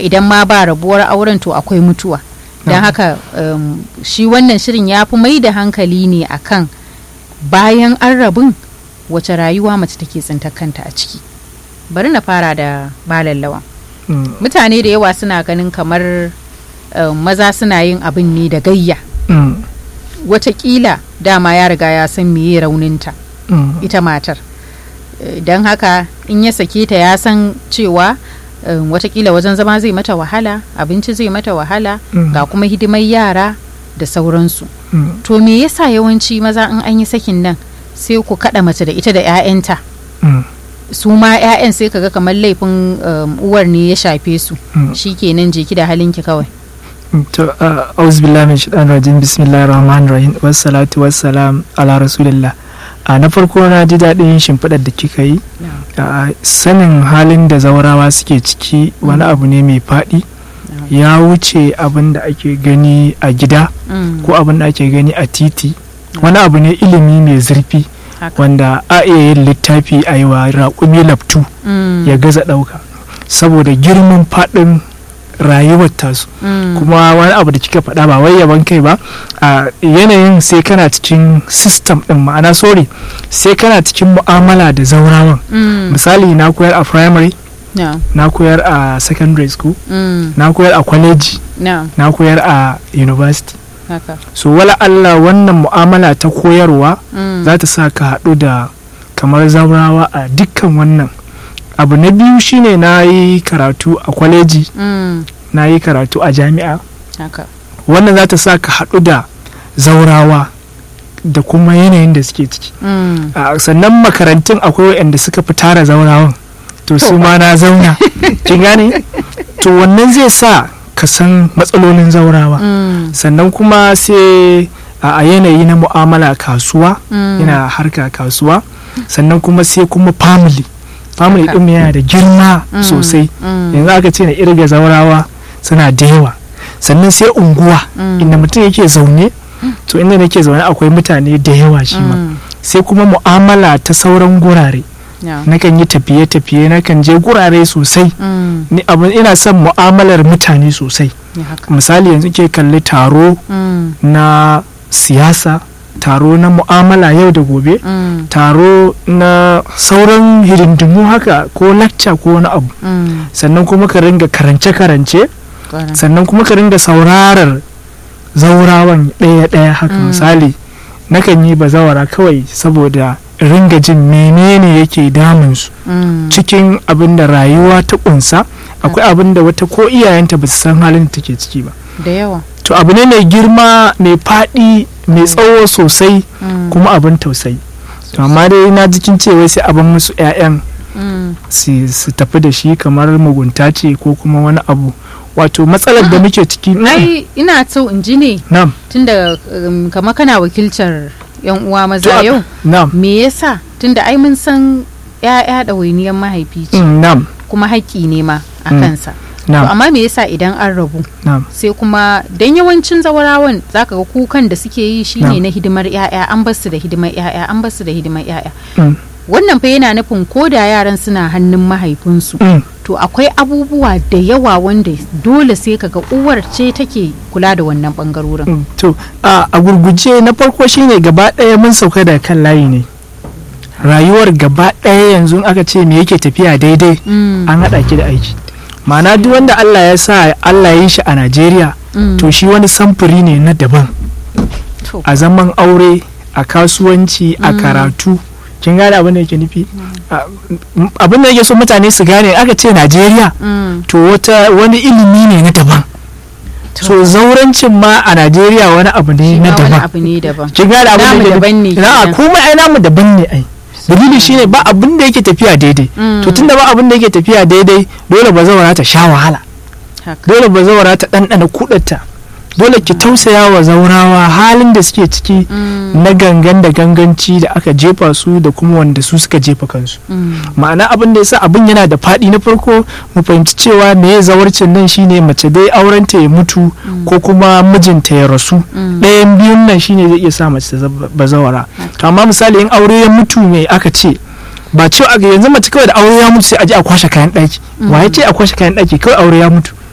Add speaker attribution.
Speaker 1: idan ma ba rabuwar auren to akwai mutuwa don
Speaker 2: Na'am.
Speaker 1: haka um, shi wannan shirin ya fi mai da hankali ne akan bayan an rabun wace rayuwa mace take tsintar kanta a ciki bari na fara da malallawan
Speaker 2: Mm,
Speaker 1: mutane da yawa suna ganin kamar um, maza suna yin abin ne da gayya
Speaker 2: mm,
Speaker 1: watakila dama ya riga ya san meye rauninta
Speaker 2: mm,
Speaker 1: ita matar Eh, don haka in ya sake ta ya san cewa um, watakila wajen zama zai mata wahala abinci zai mata wahala
Speaker 2: Mm.
Speaker 1: ga kuma hidimar yara da sauransu
Speaker 2: mm,
Speaker 1: to me yasa yawanci maza in an yi sakin nan sai ku kaɗa mace da ita da 'ya'yanta
Speaker 2: mm,
Speaker 1: su ma 'ya'yan sai kaga kamar laifin um, uwar ne ya shafe su
Speaker 2: mm.
Speaker 1: shikenan jeki da halinki kawai
Speaker 2: to uh, auzubillahi min shaitanir rajim bismillahir rahmanir rahim wassalatu wassalam ala rasulillah a na farko na ji daɗin shimfiɗar da kika yi a sanin halin da zaurawa suke ciki wani abu ne mai faɗi ya wuce abin da ake gani a gida
Speaker 1: Mm,
Speaker 2: ko abin da ake gani a titi wani abu ne ilimi mai zurfi
Speaker 1: haka.
Speaker 2: wanda a iya yin littafi a yi wa raƙumi laftu
Speaker 1: Mm,
Speaker 2: ya gaza ɗauka saboda girman faɗin rayuwar tasu
Speaker 1: mm,
Speaker 2: kuma wani abu da kika faɗa ba wai yaban kai ba a yanayin sai kana cikin system ɗin ma'ana sorry sai kana cikin mu'amala da zaurawan
Speaker 1: mm,
Speaker 2: misali na koyar a primary
Speaker 1: no,
Speaker 2: na koyar a secondary school
Speaker 1: mm,
Speaker 2: na koyar a college
Speaker 1: no,
Speaker 2: na koyar a university
Speaker 1: haka.
Speaker 2: so wala Allah wannan mu'amala ta koyarwa
Speaker 1: Mm,
Speaker 2: za ta sa ka haɗu da kamar zaurawa a dukkan wannan abu na biyu shine na yi karatu a kwaleji
Speaker 1: mm,
Speaker 2: na yi karatu a jami'a
Speaker 1: haka.
Speaker 2: wannan za ta sa ka haɗu da zaurawa da kuma yanayin da suke ciki
Speaker 1: Mm,
Speaker 2: a sannan makarantun akwai waɗanda suka fi tara zaurawan to su
Speaker 1: To.
Speaker 2: ma na zauna kin gane to wannan zai sa ka san matsalolin zaurawa
Speaker 1: mm,
Speaker 2: sannan kuma sai a a yanayi na mu'amala kasuwa
Speaker 1: mm,
Speaker 2: yana harka kasuwa sannan kuma sai kuma family family
Speaker 1: Haka.
Speaker 2: ɗin yana da girma
Speaker 1: mm,
Speaker 2: sosai
Speaker 1: mm,
Speaker 2: yanzu aka ce na irga zaurawa suna da yawa sannan sai unguwa
Speaker 1: mm,
Speaker 2: inda mutum yake zaune to inda nake zaune akwai mutane da yawa shi ma
Speaker 1: mm,
Speaker 2: sai kuma mu'amala ta sauran gurare
Speaker 1: no,
Speaker 2: nakan yi tafiye-tafiye nakan je gurare sosai
Speaker 1: mm,
Speaker 2: ni abu ina son mu'amalar mutane sosai
Speaker 1: ya haka.
Speaker 2: misali yanzu ke kalli taro
Speaker 1: Mm,
Speaker 2: na siyasa taro na mu'amala yau da gobe
Speaker 1: mm,
Speaker 2: taro na sauran hidindimu haka ko lacca ko wani abu
Speaker 1: mm,
Speaker 2: sannan kuma ka ringa karance-karance
Speaker 1: kwarai.
Speaker 2: sannan kuma ka ringa saurarar zaurawan ɗaya-ɗaya haka
Speaker 1: Mm.
Speaker 2: misali nakan yi bazawara kawai saboda in ringa jin menene yake damunsu
Speaker 1: Mm,
Speaker 2: cikin abin da rayuwa ta kunsa akwai abin da wata ko iyayenta ba su san halin da take ciki ba
Speaker 1: da yawa.
Speaker 2: to abu ne mai girma mai faɗi mai tsawo sosai
Speaker 1: Mm,
Speaker 2: kuma abin tausayi to amma dai na jikin cewa sai abin musu 'ya'yan
Speaker 1: mm,
Speaker 2: su su tafi da shi kamar mugunta ce ko kuma wani abu wato matsalar da muke ciki
Speaker 1: ai ina so in ji ne
Speaker 2: nam
Speaker 1: tunda um, kama kana wakiltar yan uwa
Speaker 2: To,
Speaker 1: maza
Speaker 2: a-
Speaker 1: yau
Speaker 2: nam
Speaker 1: me yasa tunda ai mun san ya'ya ɗawainiyar mahaifi ce
Speaker 2: mm, nam
Speaker 1: kuma haƙƙi ne ma a
Speaker 2: Mm.
Speaker 1: kansa to
Speaker 2: nam
Speaker 1: amma me yasa idan an rabu
Speaker 2: nam
Speaker 1: sai kuma dan yawancin zawarawan zaka ga kukan da suke yi shine
Speaker 2: Na'am.
Speaker 1: na hidimar ya'ya an bar su da hidimar ya'ya an bar su da hidimar ya'ya
Speaker 2: mm,
Speaker 1: wannan fa yana nufin ko da yaran suna hannun mahaifinsu
Speaker 2: mm,
Speaker 1: to akwai abubuwa da yawa wanda dole sai kaga uwar ce take kula da wannan bangarorin
Speaker 2: mm. to a a gurguje na farko shine gaba ɗaya mun sauka da kan layi ne rayuwar gaba ɗaya yanzu in aka ce me yake tafiya daidai
Speaker 1: Mm,
Speaker 2: an haɗa ki da aiki ma'ana duk wanda Allah ya sa Allah ya yi shi a Najeriya
Speaker 1: mm,
Speaker 2: to shi wani samfuri ne na daban
Speaker 1: to,
Speaker 2: a zaman aure a kasuwanci a
Speaker 1: Mm.
Speaker 2: karatu kin gane abin da yake nufi A- m- abin da yake so mutane su gane aka ce Najeriya
Speaker 1: mm,
Speaker 2: to wata wani ilimi ne na daban
Speaker 1: to,
Speaker 2: so zaurancin ma a Najeriya wani abu ne
Speaker 1: shi
Speaker 2: na
Speaker 1: ma wani
Speaker 2: daban
Speaker 1: abu ne daban
Speaker 2: kin gane abin da
Speaker 1: Namu
Speaker 2: yake
Speaker 1: daban ne
Speaker 2: nufi na
Speaker 1: kenan.
Speaker 2: kuma ai namu daban ne ai dalili shine ba abin da yake tafiya daidai
Speaker 1: Mm,
Speaker 2: to tunda ba abin da yake tafiya daidai dole ba zaura ta sha wahala
Speaker 1: haka.
Speaker 2: dole ba zaura ta ɗanɗana kuɗata dole ki tausaya wa zaurawa halin da suke ciki
Speaker 1: Mm,
Speaker 2: na gangan da ganganci da aka jefa su da kuma wanda su suka jefa kansu
Speaker 1: mm,
Speaker 2: ma'ana abin da yasa abin yana da faɗi na farko mu fahimci cewa me ya zawarcin nan shine mace dai aurenta ya mutu
Speaker 1: Mm.
Speaker 2: ko kuma mijinta ya rasu
Speaker 1: mm,
Speaker 2: ɗayan biyun nan shine zai iya sa mace ta zama bazawara to amma misali in aure ya mutu me aka ce ba cewa a yanzu mace kawai da aure ya mutu sai a je a kwashe kayan ɗaki wa ya ce a kwashe kayan ɗaki kawai aure ya mutu